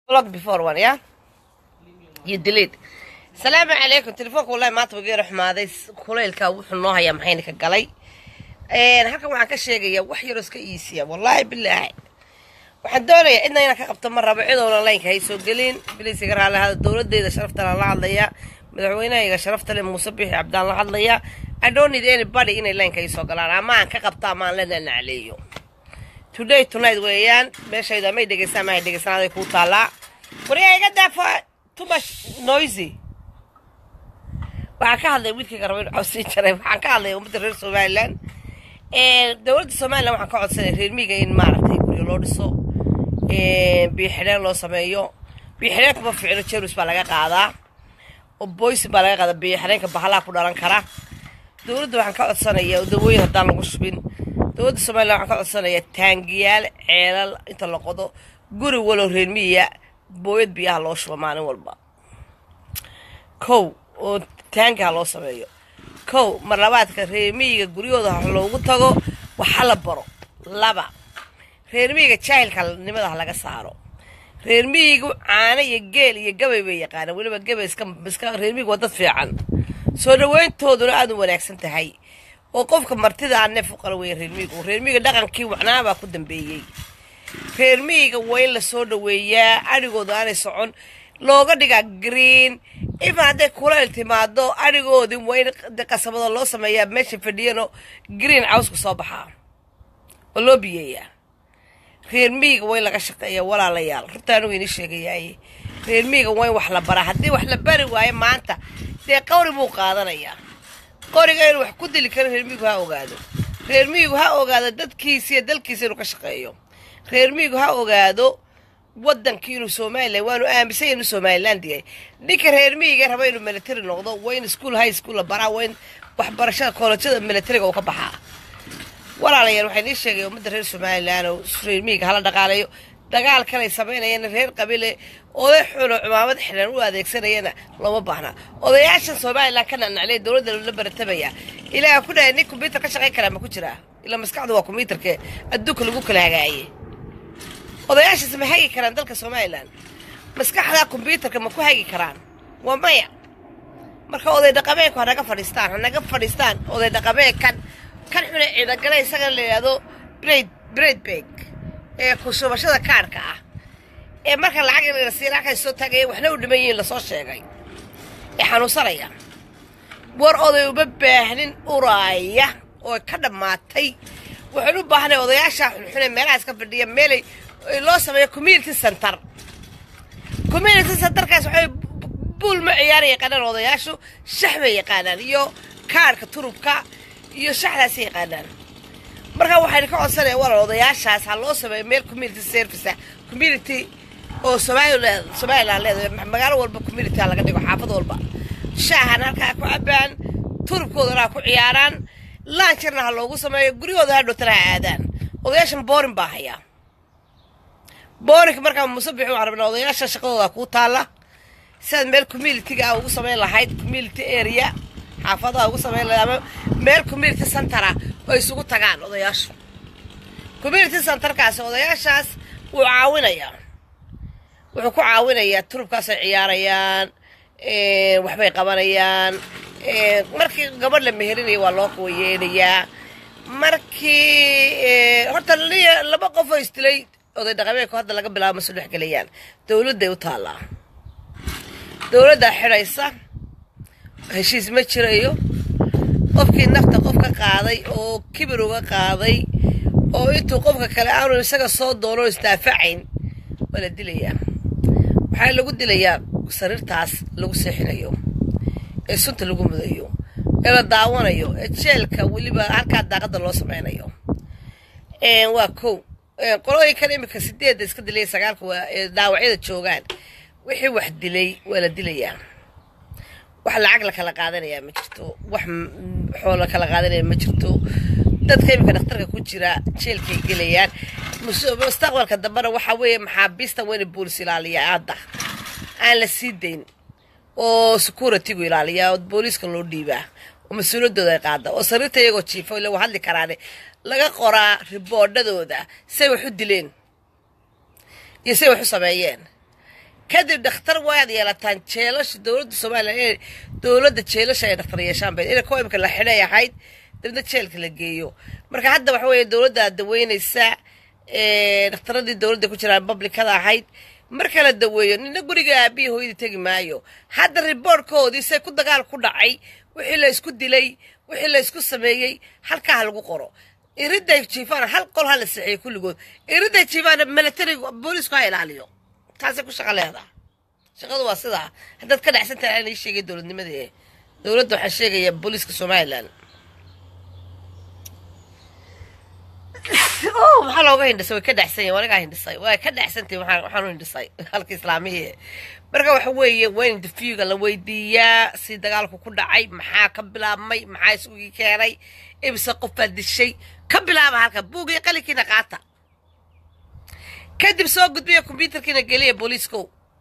block before one yeah you delete salaamu calaykum telefoonka wallahi maanta wageera xumaaday kulaylka wuxuu noo hayaa maxayna ka galay halkan waxaan ka sheegayaa wax yaroo iska iisiya wallaahi bilaahi waxaan doonayaa cidna inaan ka qabto ma rabo cidoona laynka hay soo gelin bilis iga raali hada dowladeyda sharaftana la hadlayaa madaxweynahayga sharafta le muuse bixi cabdaan la hadlayaa i don't need anybody inay laynka ay soo galaan ama aan ka qabto ama aan la nanacleeyo today tonight weeyaan meeshayda may dhegeystaan mahay dhegeysanaaday kuu taallaa waryaa iga daafo too much noisy waxaan ka hadlay wiilkayga raba inu cawsii jaray waxaan ka hadlay ummadda reer somaliland dowladda somaliland waxaan ka codsanay reer miiga in maaragtay guryo loo dhiso biixidheen loo sameeyo biixidheenka ma ficino jerus baa laga qaadaa oo boysin baa laga qaadaa biixidheenka bahalaha ku dhalan kara dowladda waxaan ka codsanayaa dawooyin haddaan lagu shubin dowladda somaliland waxaan ka codsanayaa taangiyaal ceelal inta la qodo guri walow reer miiya booyad biyaha loo shubo maalin walba kow oo taangaha loo sameeyo kow mar labaadka reermiyiga guryahooda ha loogu tago waxa la baro laba reermiyiga jaahilkanimada ha laga saaro reermiyigu caano iyo geel iyo gabay bay yaqaanaan weliba gabay iska iska reermiyigu waa dad fiican soo dhaweyntooduna aada u wanaagsan tahay oo qofka martida aan neef u qala weya reermiyigu reermiyiga dhaqankii wacnaa baa ku dambeeyey reermiyiga waa in lasoo dhaweeyaa adhigooda aanay socon looga dhigaa green ifa hadday kuleyl timaado adhigoodii waa in qasabado loo sameeyaa meesha fadhiyanoo green cawsku soo baxaa oo loo biyeeyaa reer miyiga waa in laga shaqeeya walaalayaal runta anigu ini sheegayaaye reer miyiga waa in wax la baraa haddii wax la bari waayo maanta dee qawri buu qaadanayaa qoriga inuu wax ku dili karo reer miyigu ha ogaado reer miyigu ha ogaado dadkiisa iyo dalkiisa inuu ka shaqeeyo reer miyigu ha ogaado wadankii inuu somalilan waanu aaminsan inuu somaliland yahay ninka reer miyiga raba inuu military noqdo waa in school high school la baraa waa in waxbarashada koolajada militariga uu ka baxaa walaalayaal waxay nii sheegay ummadda reer somalilan oo reer miyiga hala dhaqaalayo dagaal kalay samaynayana reer qabile oday xuno cumaamad xidhan u adeegsanayana looma baahna odayaashan somalilan ka nacnaclay dowladda la baratamaya ilaaha ku dhahay nin kombyuutar ka shaqayn karaa ma ku jiraa ilaa maskaxdu waa kombyuutarke adduunka lagu kala hagaaye odayaashaas ma hagi karaan dalka somalilan maskaxdaa kombyuutarka ma ku hagi karaan waa maya marka oday dhaqameedku hanaga fadhiistaan hanaga fadhiistaan oday dhaqameedkan kan xune ciidagale isaga la yidhaahdo braid braid bag ee kushubashada kaadhka ah ee marka lacag la siin halkay soo taagaya waxna u dhiman yihiin lasoo sheegay ee xanuunsanaya war oday uma baahnin uraaya oo ka dhammaatay waxaan u baahnay odayaasha xunxune meelahaas ka fadhiya meelay loo sameeyo community center community centerkaas waxay buul ma ciyaara yaqaanaan odayaashu shax bay yaqaanaan iyo kaadhka turubka iyo shaxdaasay yaqaanaan marka waxayna ka codsanaya walaal odayaashaas ha loo sameeyo meel community service ah community oo somaliland somaliland leedahay magaalo walba community ha laga dhigo xaafad walba shaahan halkaa ku cabaan turubkoodana ha ku ciyaaraan laanjarna ha loogu sameeyo guryahooda ha dhowtana ha aadaan odayaashan boorin baa hayaa boorinka markaa musabixi waxaan rabnaa odayaasha shaqadooda kuu taalla sidaad meel communitiga ah ugu samayn lahayd community area xaafadaha ugu samayn lahayd ama meel community centera oo isugu tagaan odayaashu community centerkaasi odayaashaas wuu caawinayaa wuxuu ku caawinayaa turubkaasay ciyaarayaan waxbay qabanayaan markii gabadh la meherinayo waa loo kuwayeenayaa markii horta laba qof oo isdilay oday dhaqameedku hadda laga bilaabo ma soo dhex gelayaan dowladday u taallaa dowladdaa xidhaysa heshiis ma jirayo qofkii nafta qof ka qaaday oo kibir uga qaaday oo intuu qofka kale aanu isaga soo doono isdaafacayn waa la dilayaa waxaa lagu dilayaa sariirtaas lagu seexinayo ee sunta lagu mudayo ee la daawanayo ee jeelka weliba halkaa daaqada loo sameynayo waa kow qolooyinkan imika sideedda iska dilay sagaalka waa ee dhaawacyada joogaan wixii wax dilay waa la dilayaa wax lacag la kala qaadanayaa ma jirto wax xool la kala qaadanaya ma jirto dadka imika dhakhtarka ku jira jeelkay gelayaan mustaqbalka dambena waxaa weeye maxaabiista waa ina boolis ilaaliyaa hadda aan la sii dayn oo securitygu ilaaliyaa oo booliiska loo dhiibaa oo mas-uuliyaddooda ay qaada oo sariirta iyagoo jiifa ila waa hadli karaane laga qoraa riboodhadooda say wax u dileen iyo say wax u sameeyeen kadib dhakhtar waad yeelataan jeelasha dowladda somalilan inay dowladda jeelasha ay dhakhtar yeeshaan bay ina kuwa imika la xidhay ahayd dabna jeelka la geeyo marka hadda waxa weeye dowladda daweynaysa dhakhtaradii dowladda ku jiraan publicada ahayd marka la daweeyo nina guriga aabihii hooyadii tegi maayo hadda riboortkoodii se ku dagaal ku dhacay wixii la isku dilay wixii la isku sameeyey halkaa ha lagu qoro iriday jiifaan hal qol ha la seexiyey kulligood iriday jiifaan militariga boolisku ha ilaaliyo taasay ku shaqo leedaha shaqadu waa sidaa haddaad ka dhacsan tahay aan ii sheegay dowladnimadii dowladda waxaa sheegaya booliiska somalilan oh maxaa looga hindhisay way ka dhacsan yahin anigaa hindhisay way ka dhacsantay waxaan waxaan u hindhisay halka islaamihii marka waxa weeye waa in interviewga la weydiiyaa si dagaalku ku dhacay maxaa ka bilaabmay maxaa isugii keenay imise qof baa dishay ka bilaaba halka buugii qalinkiina qaata kadib soo gudbiya kombyuutarkiina geliya booliiskow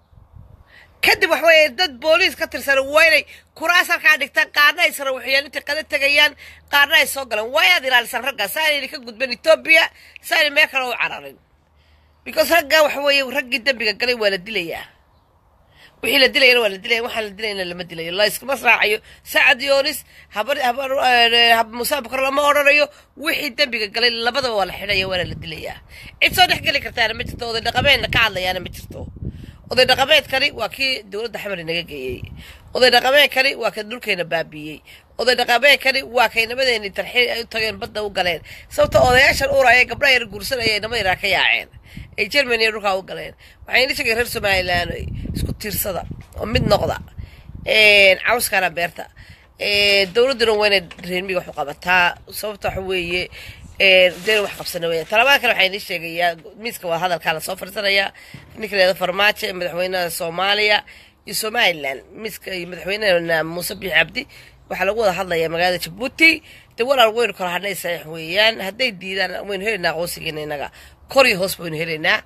kadib wax weeye dad booliis ka tirsan waa inay kuraas halkaa dhigtaan qaarna ay sarawaxiyaan intay qada tegayaan qaarna ay soo galaan waa inaad ilaalisaan ragga sa aynayna ka gudban etoobiya sa aynay meel kale u cararin because ragga waxa weeye raggii dembiga galay waa la dilayaa wixii la dilayana waa la dilaya waxaan la dilayna lama dilayo la iskuma raacayo sacad yoonis habar habar musaa bakar lama odhanayo wixii dembiga galay labadaba waa la xidhaya waana la dilayaa cid soo dhex geli kartaana ma jirto oday dhaqameedna ka hadlayaana ma jirto oday dhaqameedkani waa kii dowladda xamar inaga geeyey oday dhaqameedkani waa ka dhulkeena baabiiyey oday dhaqameedkani waa kay nabadeeni tarxiil ay u tageen badda u galeen sababta odayaashan uraya gabdha yar guursanaya ay namada iraa ka yaaceen ay germany dhulkaa u galeen waxayna sheegay reer somalilan isku tiirsada oo mid noqda cawskaana beerta dowladduna waa inay reermiga wax u qabataa sababta waxa weeye deen wax qabsana weya talabaada kale waxaa inii sheegayaa miiska waa hadalkaa lasoo fadhiisanayaa ninka leeda farmaajo ee madaxweynaha soomaaliya iyo somalilan miiska iyo madaxweynehena muuse biix cabdi waxaa lagu wada hadlayaa magaalada jabuuti dee walaal waynu kala hadhnay saxiix weeyaan hadday diidaan waynu helaynaa aqoonsigeena innaga kor iyo hoos baynu helaynaa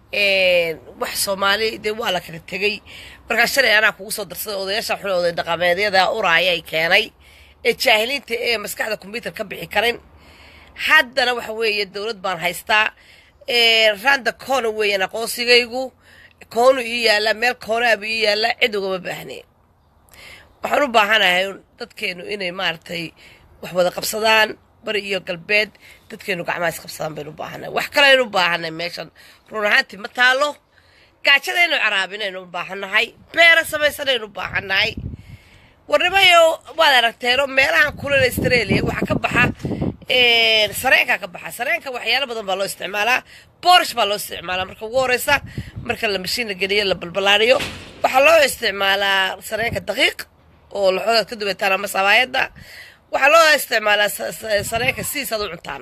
wax soomaali dee waa la kala tegey markaa shalay anaa kugu soo darsaday odayaasha xule oday dhaqameedyada uraaya ay keenay ee jaahiliinta ee maskaxda kombyuutar ka bixi karin haddana waxa weeye dowlad baan haystaa randa koona weeyaan aqoonsigaygu koonu ii yaallaa meel koonaaba ii yaallaa cid ugama baahnay waxaan u baahanahay dadkeenu inay maaragtay wax wada qabsadaan bari iyo galbeed dadkeenu gacmaha isqabsadaan baynu u baahanay wax kale aynu u baahanay meeshan run ahaantii ma taalo gaajadaynu caraabinaynu u baahannahay beera samaysanaynu u baahannahay warnimayo waad aragteeno meelahan kulal australia waxaa ka baxa sareenkaa ka baxa sareenka waxyaalo badan baa loo isticmaalaa boorish baa loo isticmaalaa marka ugu horeysa marka la mashiin la geliyo la balbalaariyo waxaa loo isticmaalaa sareenka daqiiq oo laxoodaad ka dubataan ama sabaayadda waxaa loo isticmaalaa sareenka sidiisaad u cuntaan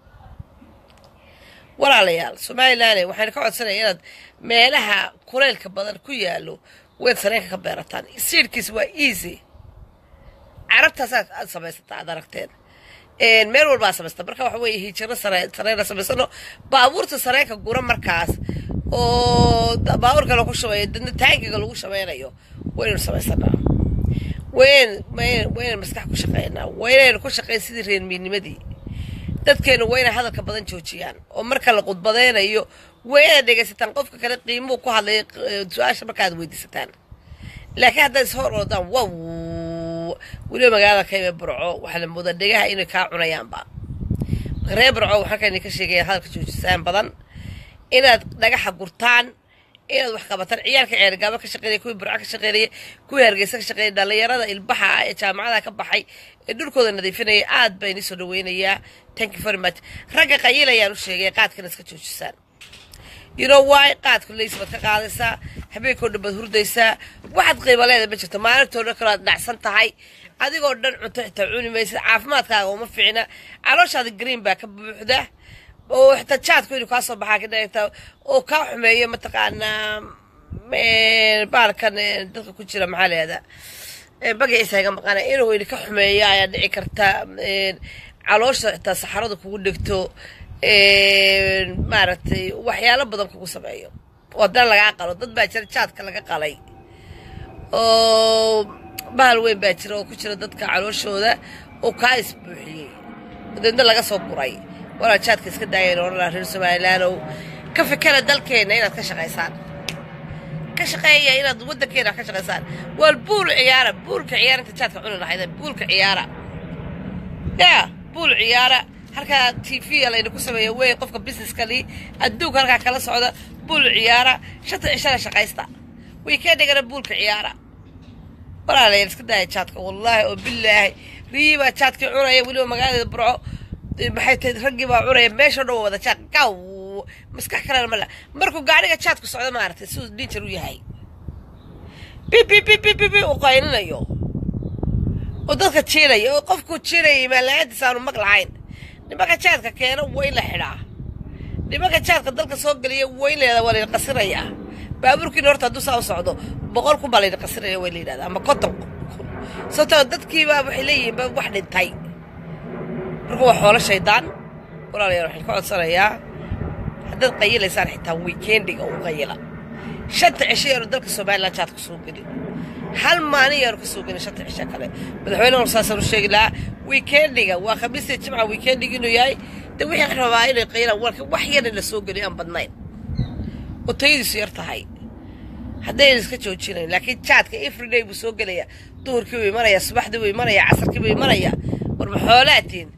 walaalayaal somalilan waxayna ka codsanaya inaad meelaha kuleylka badan ku yaalo waad sareenka ka beerataan siidhkiis waa easy carabtaasaa aad samaysataa aad aragteen meel walbaa samaysta marka waxa weeye hijiro sareyna samaysano baabuurta sareenka gura markaas oo baabuurka lagu shabeeyo dadna taangiga lagu shameynayo waynaynu samaysanaa wayn waynaynu maskax ku shaqeynaa waynaynu ku shaqeyn sidii reermiinimadii dadkeenu waa inay hadalka badan joojiyaan oo marka la qudbadaynayo waa inaad dhegaysataan qofka kale qiimuhu ku hadlaya su-aasha markaad weydiisataan laakiin haddaad is hor oodaan wow weliba magaalada kayme burco waxaa la moodaa dhegaha inay kaa cunayaanba reer burco waxaan kani ka sheegaya hadalka joojisaan badan inaad dhagaxa gurtaan inaad wax qabataan ciyaalka ceergaaba ka shaqeynaya kuwii burco ka shaqeynaya kuwii hargeysa ka shaqeynaya dhallinyarada ilbaxa ah ee jaamacadaha ka baxay ee dhulkooda nadiifinaya aad baa inii soo dhaweynayaa thank you very much ragga qayilayaan u sheegay qaadkana iska joojisaan you know why qaadku leys baad ka qaadaysaa habeenkoo dhan baad hurdaysaa waxaad qiimo leeda ma jirto maalintoo dhan kaloo aad dhacsan tahay adigoo dhan cunto xitaa cuni maysid caafimaadkaaga uma fiicna calooshaada green baa ka buuxda oo xitaa jaadku inuu kaa soo baxaa kadhata oo kaa xumeeyo mataqaanaa baalkan dadka ku jira maxaa leeda magaciisa iga maqana inuu ini ka xumeeyo ayaa dhici karta caloosha xitaa saxarada kugu dhegto maaragtay waxyaalo badan kugu sameeyo oo haddana lagaa qalo dad baa jira jaadka laga qalay oo bahal weyn baa jira oo ku jira dadka calooshooda oo kaa isbuuxiyey deedna laga soo guray walaa jaadka iska daayeen odhanaa reer somalilaanow ka fikera dalkeenna inaad ka shaqaysaan ka shaqeeya inaad waddankeena ka shaqaysaan wal buul ciyaara buulka ciyaara inta jaadka cuni lahayd buulka ciyaara yaa buul ciyaara halkaa t v layna ku sameeya wey qofka businesskali adduunka halkaa kala socda buul ciyaara shanta cishana shaqaysta weekendhigana buulka ciyaara walaalayaal iska daaya jaadka wallaahi oo bilaahi riyii baa jaadkii cunaya weliba magaaladeeda burco maxay tahay raggii baa cunaya meesha dhan waa wada jaad gaw maskax kalena mala markuu gaadhiga jaadku socdo maaragtay siduu dhinjar u yahay bibibibibibi uu qayninayo oo dadka jiinaya oo qofku jiinaya maalaadiis aanu mag lahayn nimanka jaadka keena waa in la xidhaa nimanka jaadka dalka soo geliya waa in layidhahda waa layna qasirayaa baabuurkiina horta hadduu saa u socdo boqol kun baa layna qasiraya waa la yidhahda ama konton kun sababtoo dadkiibaa waxay leeyihiin ba wax dhintay marka waa xoolo shaydaan walaalayaal waxaan ka codsanayaa haddaad qayilaysaan xitaa weekendiga u qayila shanta cisho yaanu dalka somalilan jaadka soo gelin hal maalin yaanu ka soo gelin shanta cisho kale madaxweyne saasaan u sheegi lahaa weekendiga waa khamiistii jimca weekendiga inuu yahay de wixii rabaa inay qayilaan warka wax yarna la soo geliyo aan badnayn oo tayadiisu yar tahay haddayna iska joojinayn laakiin jaadka everyday buu soo gelaya duhurkii buu imanaya subaxdii buu imanaya casarkii buu imanaya war ma xoolaatiin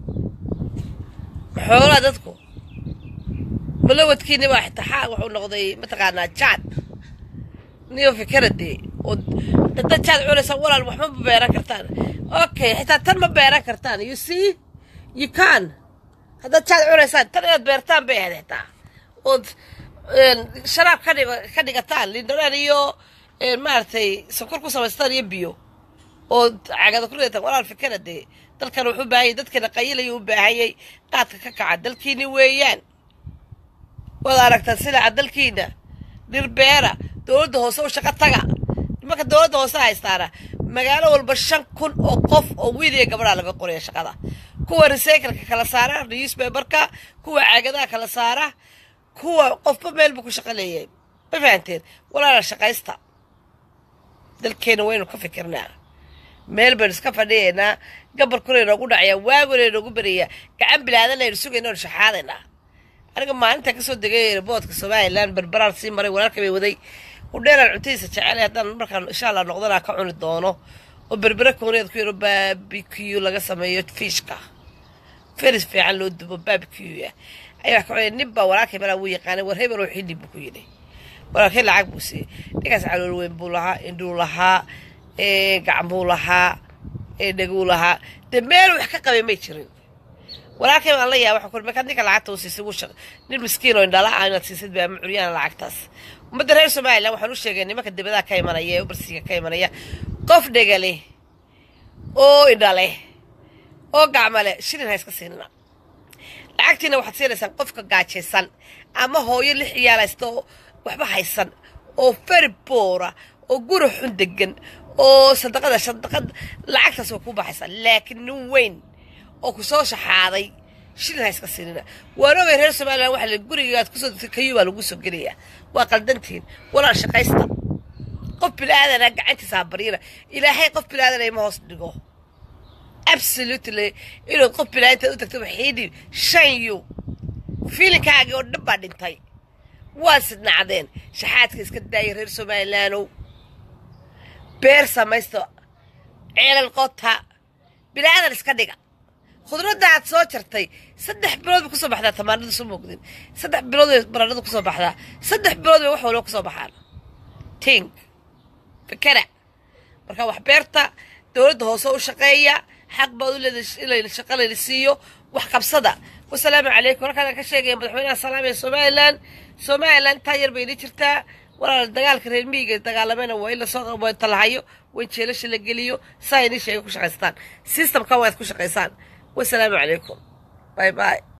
ma xoolaa dadku malawadkiini baa xitaa wuxuu noqday mataqaanaa jaad niyo fikiradee oo dada jaad cunaysa walaal waxma ma beeran kartaan okay xitaa tan ma beeran kartaan you see you can haddaad jaad cunaysaan tan inaad beertaan bay ahayd xitaa ood sharaab ka dhig ka dhigataan lindhanaan iyo maaragtay sokor ku samaystaan iyo biyo oo cagada ku ridataan walaal fikira dee dalkan wuxuu baahanyay dadkana qayilaya u baahanyay qaadka ka kaca dalkiini weeyaan waad aragtaan silaca dalkiina dhirbeera dowladda hoose u shaqo taga nimanka dowladda hoose haystaana magaalo walba shan kun oo qof oo wiil iyo gabadhaa laga qoraya shaqada kuwa recycleka kala saara newspaperka kuwa caagadaha kala saara kuwa qofba meel buu ku shaqo leeyahay ma fahanteen walaala shaqaysta dalkeena waynu ka fikirnaa meel baynu iska fadhiyaynaa gabarkuna inoogu dhacayaa waaguna inoogu berayaa gacan bilaadan aynu sugayna oonu shaxaadaynaa aniga maalinta kasoo degay boodka somalilan berberaan sii maray walaalka bay waday udheeraan cuntadiisa jecelay haddaan markaan insha allah noqdanaa ka cuni doono oo berbere kooneed ku yaro baabikiyu laga sameeyo fiishka feris fiican loo dubo baabikiyu ah ayaa ka cunay nin baa walaalkay malaa wuu yaqaanay war hebel oo xilli buu ku yidhi walaalkay lacag buu siiyey ninkaas calool weyn buu lahaa indhuu lahaa gacan buu lahaa dheguu lahaa dee meel wax ka qabay may jirin walaalkay baan la yaaba waxaan kuri markaad ninka lacagta u siisay wuu shaq nin miskiin oo indhala ah inaad siisid baa macuryaan lacagtaas ummadda reer somalilan waxaan u sheegay nimanka dibadaha ka imanaya ee ubarsiga ka imanaya qof dhegale oo indhale oo gacmale shilin ha iska siinina lacagtiina waxaad siinaysaan qofka gaajaysan ama hooyo lix ciyaalaysta oo waxba haysan oo feri boora oo guri xun degan oo sadaqada sadaqad lacagtaas waa ku baxaysaa laakiin nin weyn oo ku soo shaxaaday shilin ha iska siinina waan ogay reer somalilan waxa la gurigaad kusoo degtay kayuu baa lagu soo gelayaa waa qaldantiin walaal shaqaysta qof bilaadanaa gacantiisa ha baryina ilaahay qof bilaadanay ma hoos dhigo absolutely inaad qof bilaa intaad u tagto waxiidhi shan yu fiilinkaagii oo dhan baa dhintay waa sidnacdeen shaxaadka iska daaya reer somalilaanow beer samaysta ceelal qota bilaadan iska dhiga khudradda aad soo jartay saddex bilood bay kusoo baxdaa tamaanada soo moogdin saddex bilood bay baradhada kusoo baxdaa saddex bilood bay wax walba kusoo baxaan tink fikera marka wax beerta dowladda hoose u shaqeeya xaq baad u leedahay in shaqa layla siiyo wax qabsada wasalaamu calaykum halkaan ka sheegaya madaxweynaha salaamiya somalilan somalilan intaa yar bay ila jirtaa walaal dagaalka reer miyiga dagaalamena waa in lasoo talahayo waa in jeelasha la geliyo saa inii sheega ku shaqaystaan systemka waad ku shaqaysaan wasalaamu calaykum باي باي